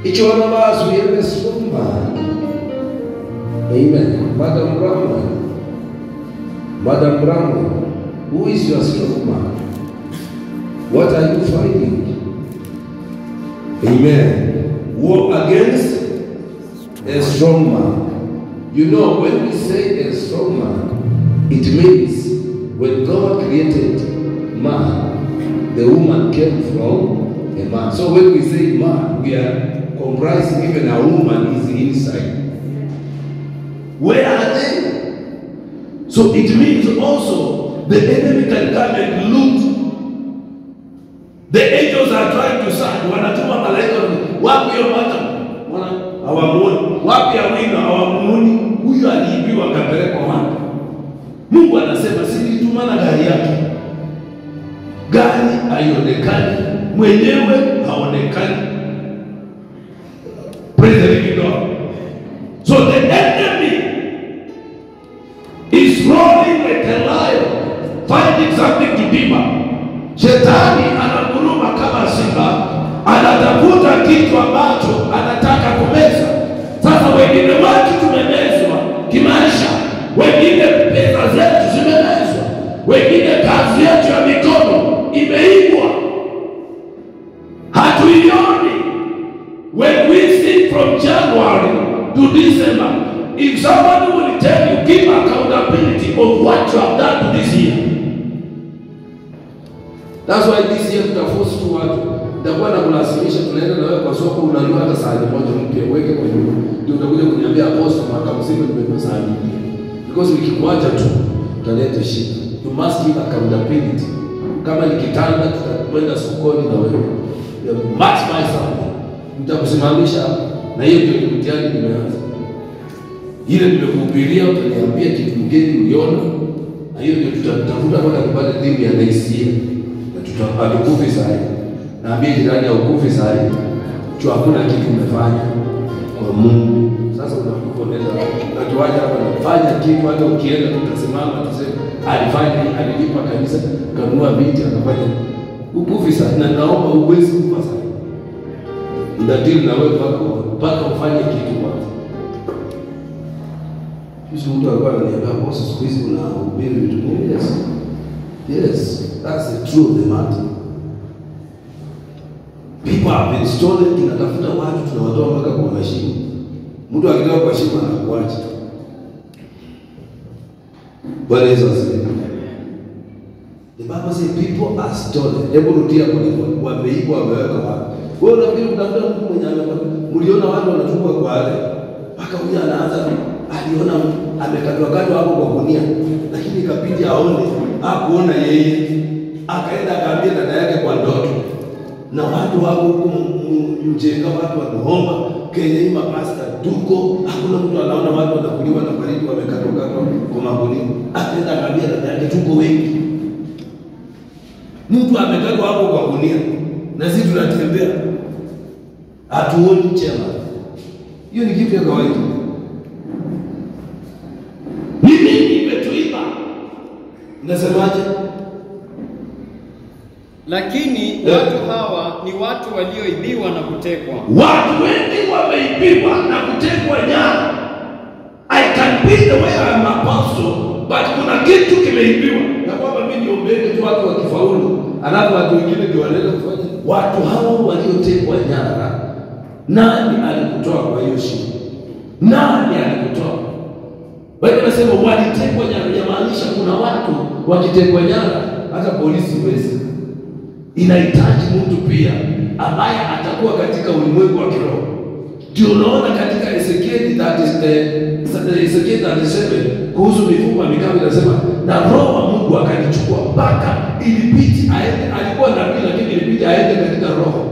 Each one of us, we have a strong man. Amen. Madam Bramwell. Madam Bramwell, who is your strong man? What are you fighting? Amen. War against a strong man. You know, when we say a strong man, it means when God created man, the woman came from a man. So when we say man, we are comprising even a woman is inside. Where are they? So it means also the enemy can come and loot. The angels are trying to search, wanatuma malaika wapi hiyo mata wana hawamuoni, wapi awino hawamuoni, huyu aliibiwa akapelekwa wapi? Mungu anasema si nilitumana gari yake, gari haionekani, mwenyewe haonekani. Praise the living God. So the enemy is rolling like a lion, finding something to devour. Shetani anaguruma kama simba, anatafuta kitu ambacho anataka kumeza. Sasa wengine watu tumemezwa kimaisha, wengine pesa zetu zimemezwa, wengine kazi yetu ya mikono imeibwa, hatuioni. When we see from January to December, if somebody will tell you, give accountability of what you have done to this year. That's why this year tutaforce tu watu, nitakuwa na kulazimisha, tunaenda na wewe kwa soko, unanunua hata sahani moja mpya, uweke kwa nyumba, ndio utakuja kuniambia aposto, mwaka mzima nimenunua sahani mpya, because nikikuacha tu utaleta shida. You must give accountability. Kama ni kitanda, tutakwenda sokoni na wewe, you must buy something nitakusimamisha hapa, na hiyo ndio mtihani nimeanza. Ile nimekuhubiria utaniambia kitu kingine uliona, na hiyo ndio tutatafuta mpaka tupate timu ya next year, na tuta hatukufi saa hii. Naambia jirani haukufi saa hii, juu hakuna kitu umefanya kwa Mungu. Sasa unakuponeza natuaja hapa, nafanya kitu, hata ukienda tutasimama tuseme alifanya, alilipa kanisa, kanunua viti, akafanya ukufi saa hii, na naomba uwezi kufa saa hii ndadili na wewe mpaka mpaka ufanye kitu kwanza. Kisha mtu alikuwa ananiambia boss, siku hizi unahubiri vitu vingi. Yes, yes, that's the truth of the matter. People have been stolen. Tunatafuta watu tunawatoa mpaka kwa mashimo. Mtu akitoka kwa shimo anakuacha. Bwana Yesu asifiwe. The Bible says people are stolen. Hebu rudia kwa hivyo, wameibwa, wameweka wapi? Wewe unafikiri kutafuta mtu mwenye amekuwa mliona watu wanachukua kwa wale mpaka huyu anaanza aliona amekatwa katwa hapo kwa gunia, lakini ikabidi aone, hakuona yeye, akaenda akaambia dada yake kwa ndoto, na watu wako huko mjenga, watu wanaomba Kenya hii mapasta tuko, hakuna mtu anaona watu wanakuliwa na baridi wamekatwa katwa kwa magunia, akaenda akaambia dada yake tuko wengi, mtu amekatwa hapo kwa gunia na sisi tunatembea hatuoni chema. Hiyo ni kitu ya kawaida. Ni nini imetuiba? Unasemaje? Lakini Yeah. watu hawa ni watu walioibiwa na kutekwa. Watu wengi wameibiwa na kutekwa nyara. I can be the way I am apostle, but kuna kitu kimeibiwa, na kwamba mimi niombeni tu watu wakifaulu, alafu watu wengine ndio wanaenda kufanya. Watu hao waliotekwa nyara, nani alikutoa kwa hiyo shida? Nani alikutoa? Wewe unasema walitekwa nyara, inamaanisha kuna watu wakitekwa nyara, hata polisi wezi inahitaji mtu pia ambaye atakuwa katika ulimwengu wa kiroho. Ndio unaona katika Ezekieli 30, eh, Ezekieli 37 kuhusu mifupa mikavu inasema, na roho wa Mungu akanichukua mpaka ilibidi aende, alikuwa nabii lakini ilibidi aende katika roho.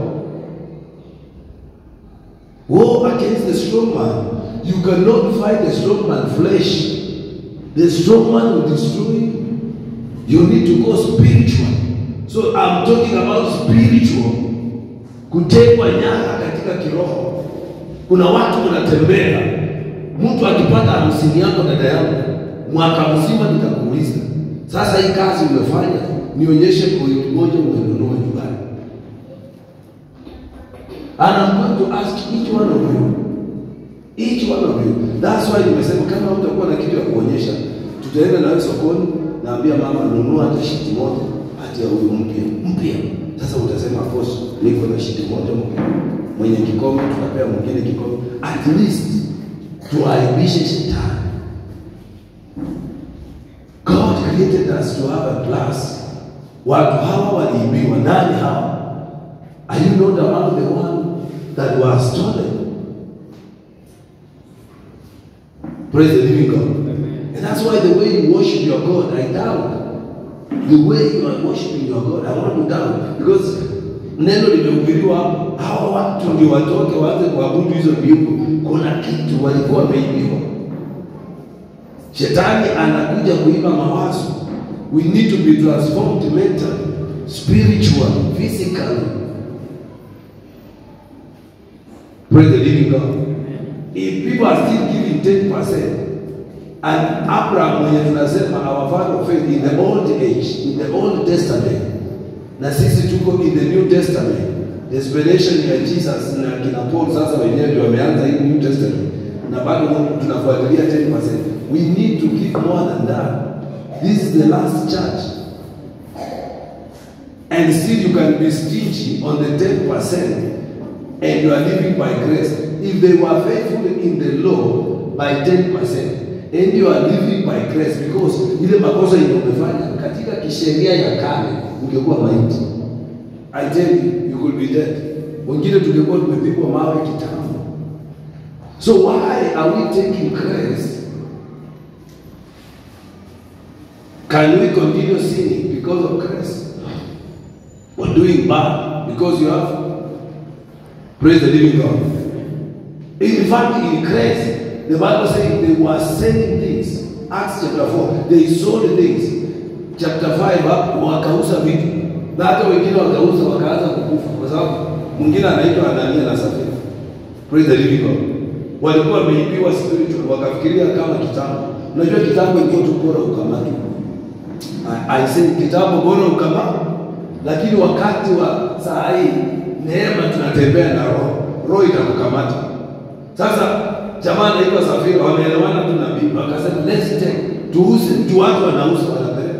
War against the strong man. You cannot fight the strong man flesh. The strong man will destroy you. You need to go spiritual. So I'm talking about spiritual. Kutekwa nyara katika kiroho. Kuna watu wanatembea, mtu akipata hamsini yako dada yangu, mwaka mzima nitakuuliza, sasa hii kazi umefanya, nionyeshe point moja umenunua nyumbani. And I'm going to ask each one of you. Each one of you. That's why nimesema kama utakuwa na kitu ya kuonyesha, tutaenda nawe sokoni, naambia mama nunua hata shiti moja hati ya huyu mpya mpya. Sasa utasema boss, niko na shiti moja mpya. Mwenye kikombe tutapea mwingine kikombe. At least tuaibishe shetani. God created us to have a class. Watu hawa waliibiwa. Nani hawa? Are you not among the one that were stolen? Praise the living God. And that's why the way you worship your God, I doubt. The way you are worshiping your God, I want to doubt. Because neno limehubiriwa hapo, hawa watu ndio watoke waanze kuabudu hizo miungu. Kuna kitu walikuwa wameibiwa. Shetani anakuja kuiba mawazo. We need to be transformed mentally, spiritually, physically. Praise the living God. If people are still giving 10%, and Abraham mwenye tunasema our father of faith in the old age, in the old testament, na sisi tuko in the new testament, desperation ya Jesus na kina Paul sasa wenyewe ndio wameanza hii new testament, na bado tunafuatilia 10%. We need to give more than that. This is the last church. And still you can be stingy on the 10% and you are living by grace. If they were faithful in the law by 10%, and you are living by grace because ile makosa ile umefanya katika kisheria ya kale ungekuwa maiti. I tell you, you could be dead. Wengine tungekuwa tumepigwa mawe kitambo. So why are we taking grace? Can we continue sinning because of grace? Or doing bad because you have praise the living God? In fact, in grace, the Bible says they were selling things. Acts chapter 4, they sold things. Chapter 5, hapo wakauza vitu. Na hata wengine wakauza wakaanza kukufa kwa sababu mwingine anaitwa Anania na Safira. Praise the living God. Walikuwa wameibiwa spiritual, wakafikiria kama kitambo. Unajua kitambo ilikuwa tu bora ukamatwe. I, I say kitambo bora ukamatwe. Lakini wakati wa saa hii neema tunatembea na roho. Roho itakukamata. Sasa jamaa anaitwa Safira, wameelewana tu na bibi, wakasema let's take, tuuze, tu watu wanauza wanapeleka.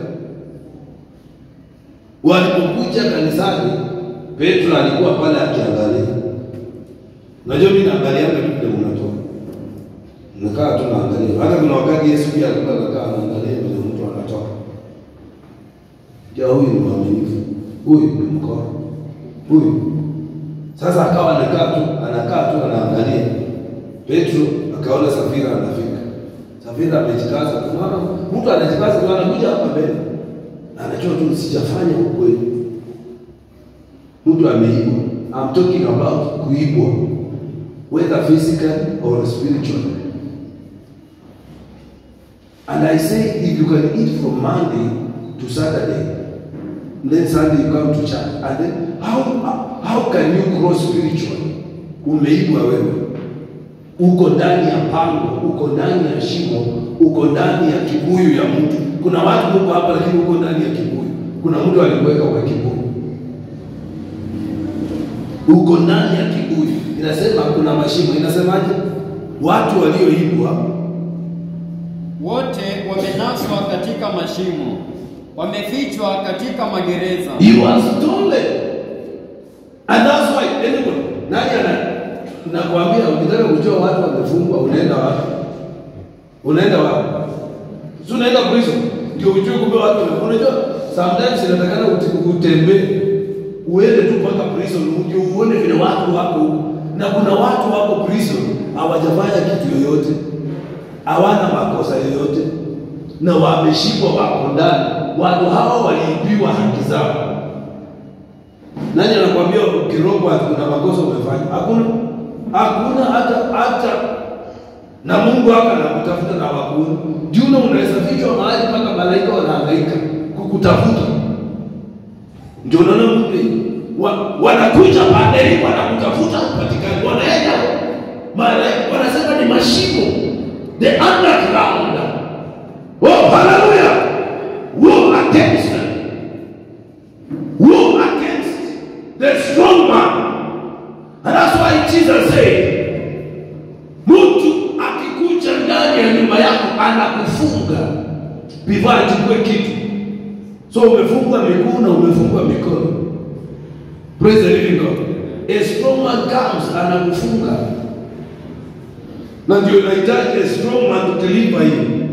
Walipokuja kanisani, Petro alikuwa pale akiangalia. Unajua mimi naangalia tu vile mnatoka. Nakaa tu naangalia. Hata kuna wakati Yesu pia alikuwa anakaa anaangalia vile mtu anatoka. Ja, huyu ni mwaminifu. Huyu ni mkono. Huyu. Sasa akawa anakaa tu, anakaa tu anaangalia. Petro akaona Safira anafika. Safira amejikaza, unaona mtu anajikaza ndio anakuja hapa mbele. Anajua tu sijafanya ukweli. Mtu ameibwa. I'm talking about kuibwa. Whether physically or spiritually. And I say if you can eat from Monday to Saturday, then Sunday you come to church. And then how how can you grow spiritually? Umeibwa wewe uko ndani ya pango, uko ndani ya shimo, uko ndani ya kibuyu ya mtu. Kuna watu huko hapa, lakini uko ndani ya kibuyu. Kuna mtu alikuweka kwa kibuyu, uko ndani ya kibuyu. Inasema kuna mashimo, inasemaje? Watu walioibwa wote wamenaswa katika mashimo, wamefichwa katika magereza. you are stolen, and that's why anybody, nani ana nakwambia, ukitaka kujua watu wamefungwa, unaenda wapi? Unaenda wapi? Si unaenda prison ndio ujue kumbe watu wamefungwa. Unajua sometimes inatakana uti- utembee uende tu mpaka prison ndio uone vile watu wako huko, na kuna watu wako prison hawajafanya kitu yoyote, hawana makosa yoyote, na wameshikwa, wako ndani. Watu hawa waliibiwa haki zao. Nani anakuambia ukirogwa kuna makosa umefanya? Hakuna, hakuna hata hata na Mungu hapa anakutafuta na wakuni. Juna unaweza fichwa mahali mpaka malaika wanahangaika kukutafuta. Ndio unaona Mungu wa, wanakuja pande hii wanakutafuta upatikani, wanaenda malaika wanasema ni mashimo, the underground. Oh, hallelujah! War against them. War against the strong man. And that's kufunga before achukue kitu. So umefungwa miguu na umefungwa mikono. Praise the living God. A strong man comes anakufunga, na ndio unahitaji a strong man to deliver you.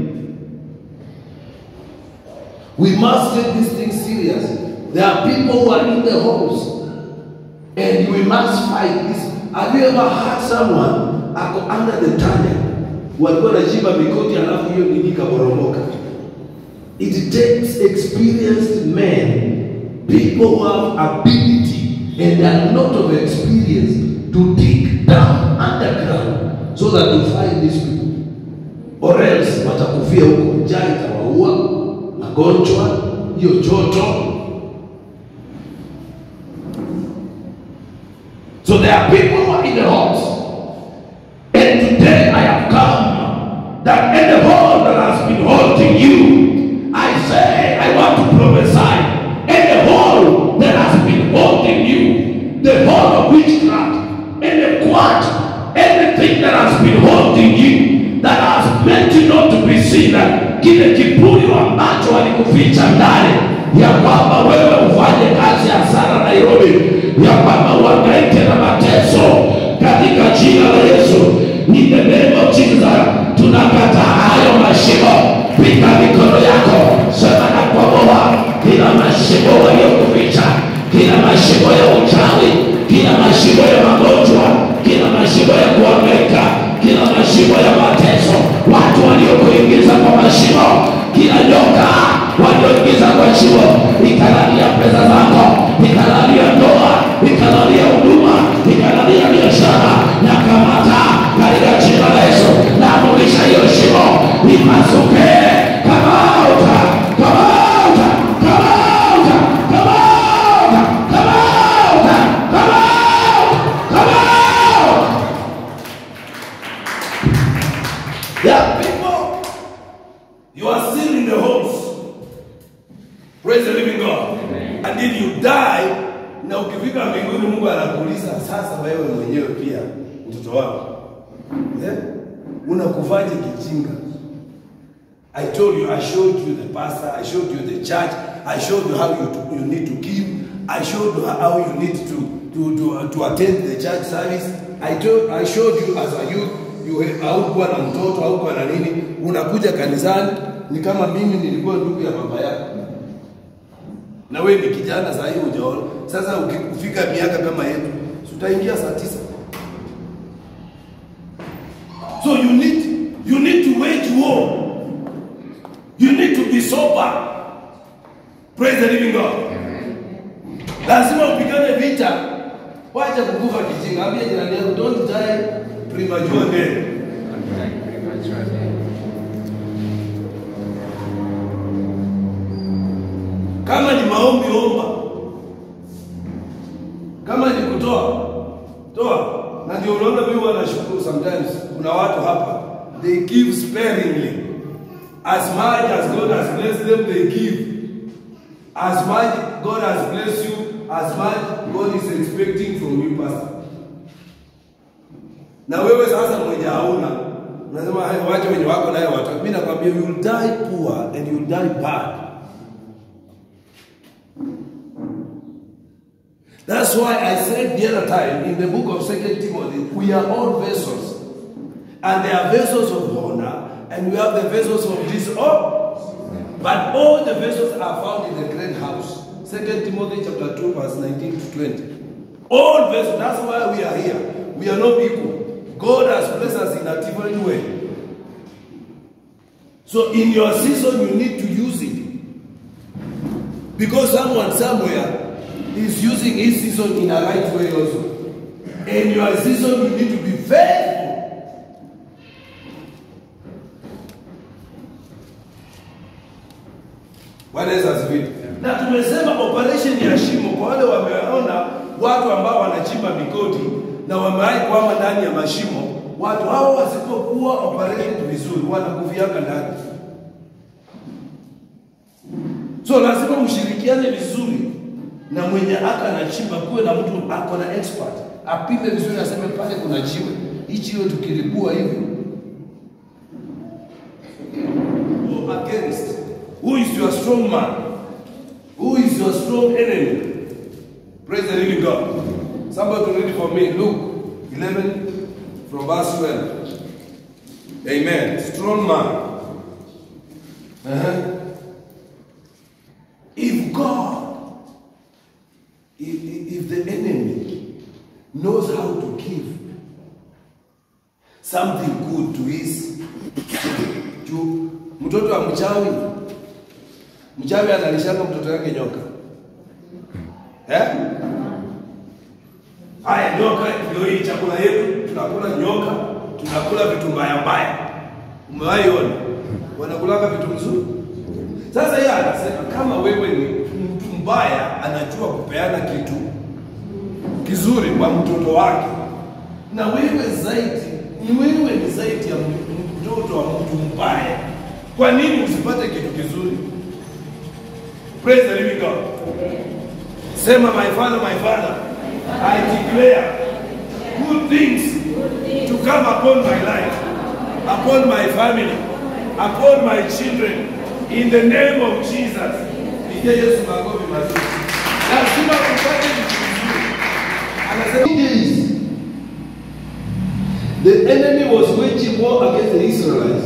We must take this thing serious. There are people who are in the homes and we must fight this. Have you ever heard someone ako under the tunnel walikuwa wanachimba mikoti alafu hiyo nini ikaporomoka? It takes experienced men, people who have ability and a lot of experience to dig down underground so that to find these people or else watakufia huko, njaa itawaua, magonjwa, hiyo joto. So there are people who are in the halls, and today I have come that in the hall that has been holding you, I say I want to prophesy in the hall that has been holding you, the hall of witchcraft, and the quart, anything that has been holding you, that has meant you not to be seen, kile kiburi ambacho walikuficha ndani ya kwamba wewe ufanye kazi ya sana Nairobi, ya kwamba uhangaike na mateso katika jina la Yesu. In the name of Jesus, tunakataa hayo mashimo. Piga mikono yako, sema na kuomoa kila mashimo waliokuficha, kila mashimo ya uchawi, kila mashimo ya magonjwa, kila mashimo ya kuhangaika, kila mashimo ya mateso, watu waliokuingiza kwa mashimo, kila nyoka walioingiza kwa shimo, ikalalia pesa zako, ikalalia ndoa, ikalalia huduma, ikalalia biashara, na kamata katika jina la Yesu, na amurisha hiyo shimo ipasuke, kamauta, kamauta, kamauta, kamauta, kamauta, kamauta, kamauta. There are people, you are still in the homes. Praise the living God. And if you die, na ukifika mbinguni Mungu anakuuliza sasa, wewe mwenyewe pia mtoto wako eh, unakufaje kijinga? I told you, I showed you the pastor, I showed you the church, I showed you how you, you need to give, I showed you how you need to, to, to, to attend the church service. I, told, I showed you as a youth, you haukuwa na mtoto, haukuwa na nini, unakuja kanisani, ni kama mimi nilikuwa ndugu ya baba yako na wewe ni kijana saa hii hujaona. Sasa ukifika miaka kama yetu, si utaingia saa tisa. So you need you need to wage war. You need to be sober. Praise the living God. Lazima upigane vita. Wacha kukufa kijinga. Ambia jirani yako don't die prematurely. Kama ni maombi omba, kama ni kutoa toa. Na ndio unaona mimi wanashukuru sometimes, kuna watu hapa they give sparingly as much as God has blessed them they give as much God has blessed you as much God is expecting from you pastor. Na wewe sasa mwenye hauna unasema "Hai, wacha wenye wako naye watu. Mimi nakwambia you will die poor and you will die bad. That's why I said the other time in the book of Second Timothy, we are all vessels. And there are vessels of honor, and we have the vessels of dishonor. But all the vessels are found in the great house. Second Timothy chapter 2, verse 19 to 20. All vessels, that's why we are here. We are not equal. God has blessed us in a different way. So in your season, you need to use it. Because someone somewhere is using his season in a right way also. In your season, you need to be faithful. Bwana Yesu asifiwe. Na tumesema operation ya shimo kwa wale wameona watu ambao wanachimba migodi na wamewahi kwama ndani ya mashimo, watu hao wasipokuwa operated vizuri wanakuviaka ndani. So lazima mshirikiane vizuri na mwenye aka anachimba, kuwe na mtu ako na expert apime vizuri, aseme pale kuna jiwe hichi, hiyo tukilipua hivi against? Who is your strong man? Who is your strong enemy? Praise the living God. Somebody read it for me. Luke 11 from verse 12. Amen. Strong man. Uh-huh. If God, if, if if the enemy knows how to give something good to his juu mtoto wa mchawi mchawi analishanga mtoto wake nyoka eh? Haya, nyoka ndio hii chakula yetu, tunakula nyoka, tunakula vitu mbaya mbaya. Umewahi ona wanakulanga vitu mzuri? Sasa yeye anasema kama wewe ni mtu mbaya, anajua kupeana kitu kizuri kwa mtoto wake, na wewe zaidi ni wewe ni zaidi ya m- mtoto wa mtu mbaya, kwa nini usipate kitu kizuri? Praise the living God. Sema, my father, my father, I declare good things to come upon my life, upon my family, upon my children, in the name of Jesus. Pigia Yesu makofi mazuri. Lazima tupate vitu vizuri. Anasema days, the enemy was waging war against the Israelites.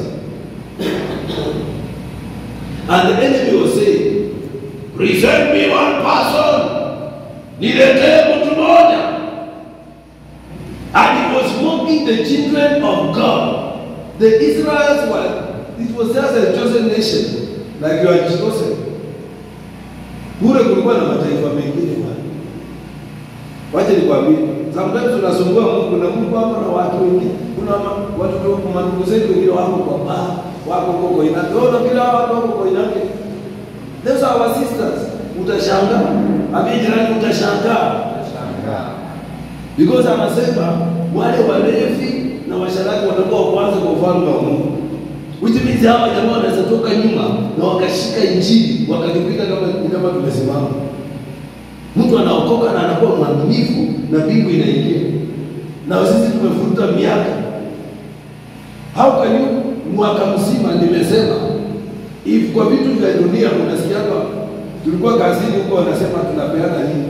And the enemy was saying, Present me one person, niletee mtu mmoja. And he was mocking the children of God. The Israelites were, it was just a chosen nation, like you are chosen. Kule kulikuwa na mataifa mengine bwana. Wacha nikwambie, sometimes tunasumbua Mungu na Mungu hapa na watu wengine. Kuna ma- watu wa mandugu zetu wengine wako kwa baa, wako kwa koinake. Wewe unafikiri hawa watu wako koinake? Those are our sisters. Utashangaa. Ambie jirani utashangaa. Because anasema wale walevi na washarati watakuwa wa kwanza kwa ufalme wa Mungu. Which means hawa jamaa wanaweza toka nyuma na wakashika injili wakatupita kama kama tumesimama. Mtu anaokoka na anakuwa mwaminifu na mbingu inaingia. Na sisi tumefuruta miaka. How can you mwaka mzima nimesema if kwa vitu vya dunia unasikia hapa tulikuwa kazini huko wanasema tunapeana nini?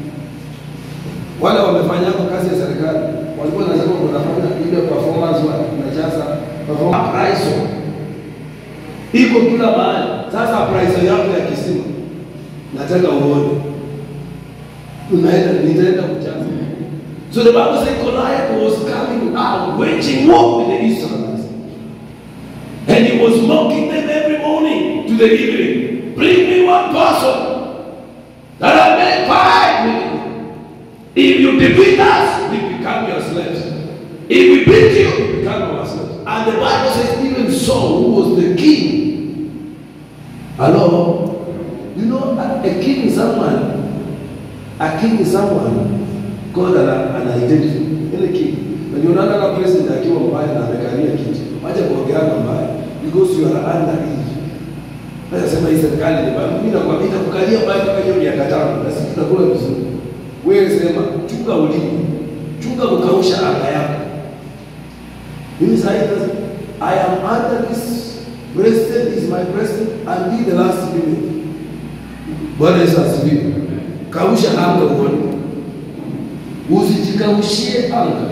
Wale wamefanya hapo kazi ya serikali walikuwa wanasema unafanya ile performance wa unajaza performance appraisal. Iko kila mahali. Sasa appraisal yako ya kisima nataka uone unaenda nitaenda kujaza. So the Bible said Goliath was coming out waging war with the Israelites. And he was mocking them every morning to the evening. Bring me one person that I may fight with you. If you defeat us, we become your slaves. If we beat you, we become our slaves. And the Bible says even Saul, who was the king. Hello? You know, a, a king is someone a king is someone God ana, ana identity ile king na ndio unaona kama president akiwa mbaya na amekalia kiti acha kuongeana mbaya because you are under age sasa sema hii serikali ni bado mimi nakwambia itakukalia mbaya mpaka hiyo miaka tano na sisi tunakula vizuri wewe sema chunga ulimi chunga kukausha anga yako mimi sasa hivi I am under this president is my president and be the last minute Bwana Yesu asifiwe. Kausha anga uone, usijikaushie anga.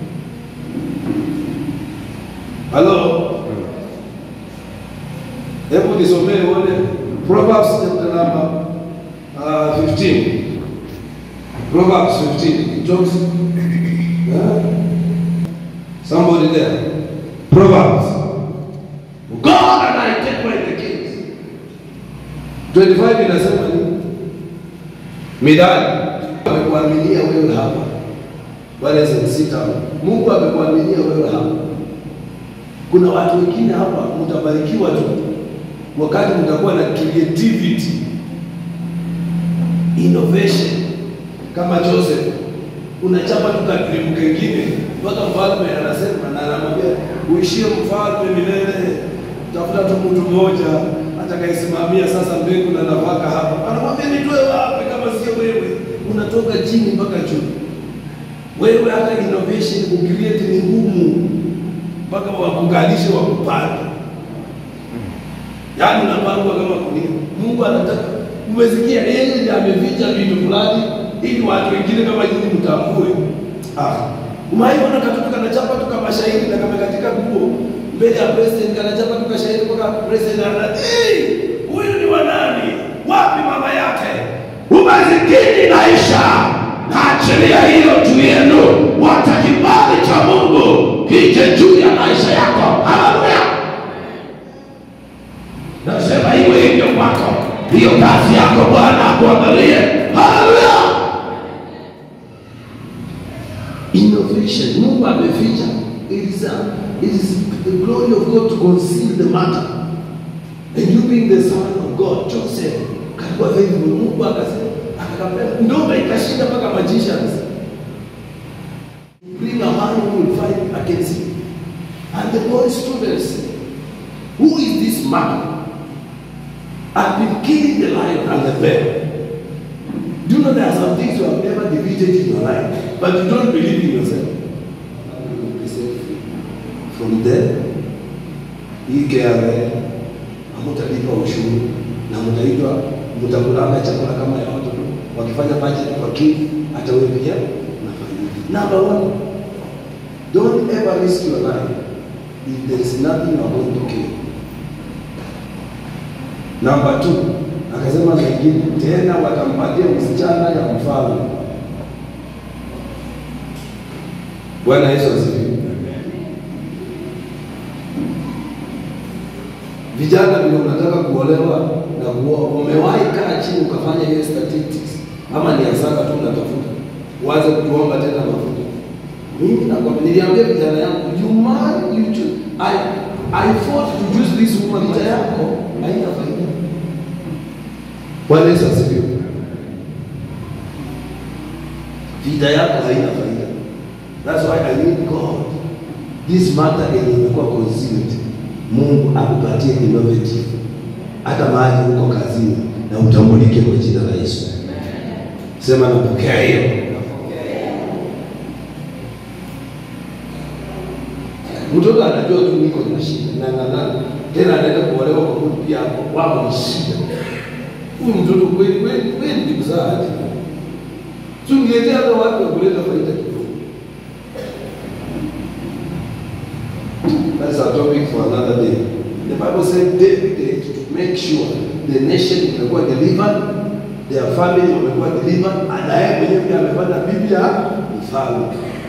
Halo, hebu nisomee uone Proverbs chapter number uh, 15. Proverbs 15. It talks, yeah? Somebody there. Proverbs. God and I take away the kings. 25 inasema nini? Midali amekuaminia wewe hapa. Bwana Yesu sita. Mungu amekuaminia wewe hapa. Kuna watu wengine hapa mtabarikiwa tu wakati mtakuwa na creativity, innovation kama Joseph. Unachapa tu kadrimu kengine mpaka mfalme anasema na anamwambia uishie mfalme milele, tafuta tu mtu mmoja atakayesimamia sasa mbegu na nafaka hapa. Anamwambia nitoe wapi kama sio wewe? Unatoka chini mpaka juu. Wewe hata innovation kucreate ni ngumu, mpaka wakugalishe wakupande. yaani unapangwa kama kunia. Mungu anataka umesikia, yeye ndiye ameficha vitu fulani ili watu wengine kama nyinyi mtambue. Ah, umaiona katoto kanachapa tu kama shahidi na kama katika nguo mbele ya president kanachapa tu kashahidi mpaka president ana "Eh, huyu ni wa nani? Wapi mama yake? Umasikini naisha, naachilia hilo juu yenu, wacha kibali cha Mungu kije juu ya maisha yako. Haleluya! Nasema iwe hivyo kwako, hiyo kazi yako Bwana akuangalie. Haleluya! Innovation, Mungu ameficha. It is, a, it is the glory of God to conceal the matter. And you being the son of God, Joseph, kalikuwa faithful. Mungu akasema, akakapea ndoa ikashinda mpaka magicians. Bring a man who will fight against you. And the boy stood and said, Who is this man? I've been killing the lion and the bear. Do you know there are some things you have never defeated in your life, but you don't believe in yourself? How will you be set free? From there, hii KRA hamtalipa ushuru na mtaitwa mtakulanga chakula kama ya watoto. Wakifanya budget kwa kid, hata wewe pia unafanya. Number one, don't ever risk your life if there is nothing you are going to gain. Namba two, akasema mengine tena watampatia msichana ya mfalme. Bwana Yesu asifiwe. Vijana vile unataka kuolewa na kuoa, umewahi kaa chini ukafanya hiyo statistics, ama ni hasara tu unatafuta, uanze kutuomba tena mafuta. Mimi nakwambia, niliambia vijana yangu, you marry, you choose. I, I fought to choose this woman, vita yako haina faida. Bwana Yesu asifiwe. Vita yako haina faida. That's why I need God. This matter yenye imekuwa concealed, Mungu akupatie innovative, hata mahali uko kazini na utambulike kwa jina la Yesu. Sema napokea hiyo. Mtoto anajua tu niko na shida na na na tena anaenda kuolewa kwa kundi pia hapo wao ni shida. Huyu mtoto kweli kweli kweli ni mzazi. Tungetea hata watu wa kuleta faida kidogo. That's a topic for another day. The Bible said David had to make sure the nation imekuwa delivered, their family wamekuwa delivered, na yeye mwenyewe pia amepata bibi ya mfalme.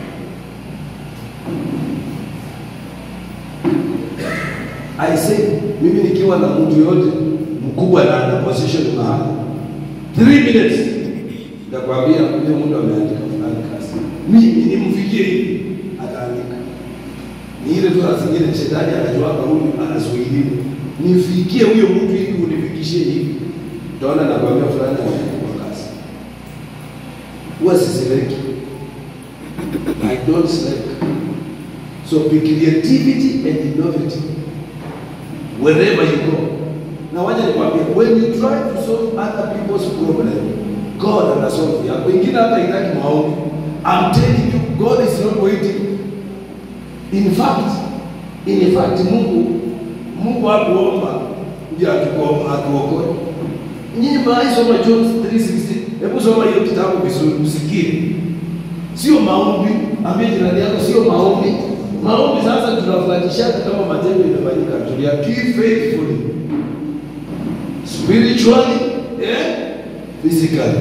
I say mimi nikiwa na mtu yote mkubwa na ana position mahali 3 minutes nitakwambia huyo mtu ameandika fulani kazi, mimi nimfikie hivi, ataandika ni ile tu saa zingine shetani anajua huyu anazuiliwa, nifikie huyo mtu ili unifikishie hivi, utaona nakwambia fulani ameandikwa kazi. Huwa siseleki, I don't select. So be creativity and innovative wherever you go. Na wacha nikwambie, when you try to solve other people's problem, God anasolve yako. Wengine hata itaki maombi. I'm telling you, God is not waiting. In fact, in fact Mungu Mungu hakuomba ndio atuko- atuokoe. Nyinyi mwahi soma John 3:16. Hebu soma hiyo kitabu vizuri usikie. Sio maombi, ambie jirani yako sio maombi. Maombi sasa tunafuatisha kama matendo inafanyika. Tuliakii faithfully. Spiritually, eh? Physically.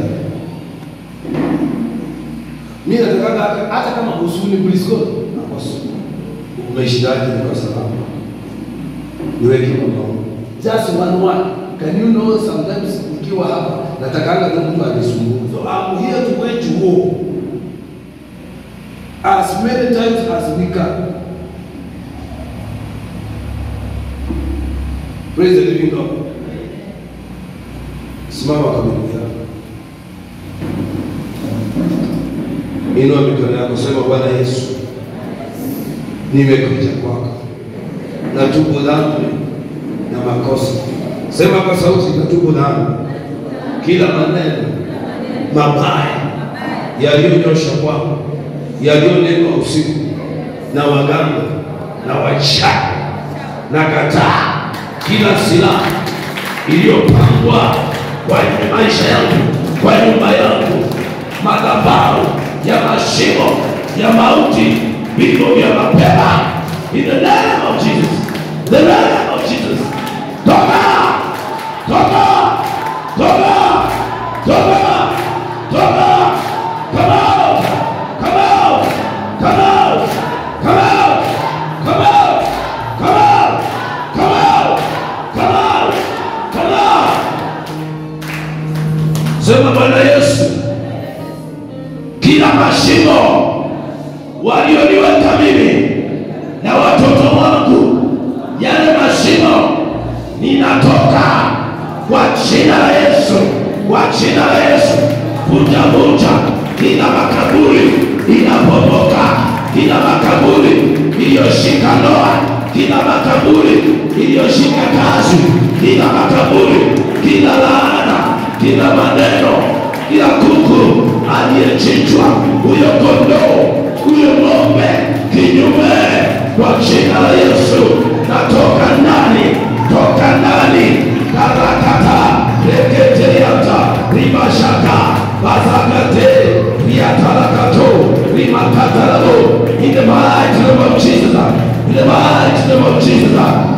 Mimi nataka hata, hata kama husuni kulisko nakosa. Umeshindaje kwa salama? Niweke kwa maombi. Just one one. Can you know sometimes nikiwa hapa natakanga tu mtu anisumbue. So I'm here to wage war as many times as we can. Praise the living God. Simama kwa miguu yako. Inua mikono yako, sema Bwana Yesu, nimekuja kwako, natubu dhambi na makosa. Sema kwa sauti, natubu dhambi, kila maneno mabaya yaliyonyosha kwako, yaliyonenwa usiku na waganga na wachawi na kataa kila silaha iliyopangwa kwenye maisha yangu, kwa nyumba yangu, madhabahu ya mashimo ya mauti, vigo vya mapema, in the name of Jesus, in the name of Jesus, toka, toka, toka, toka, toka, come out, come out, come out, come out, come out, come out, come out, come out, come out. Sema Bwana Yesu, kila mashimo walioniweka mimi na watoto wangu, yale mashimo ninatoka kwa jina la Yesu, kwa jina la Yesu, vunja vunja kila makaburi inapomoka, kila makaburi iliyoshika ndoa, kila makaburi iliyoshika kazi, kila makaburi, kila laana, kila maneno, kila kuku aliyechinjwa, huyo kondoo, huyo ng'ombe, kinyume kwa jina la Yesu, natoka ndani, toka ndani, karakata reketeyata ribashaka bazakate riatarakato rimakatarabo in the mighty name of Jesus, in the mighty name of Jesus,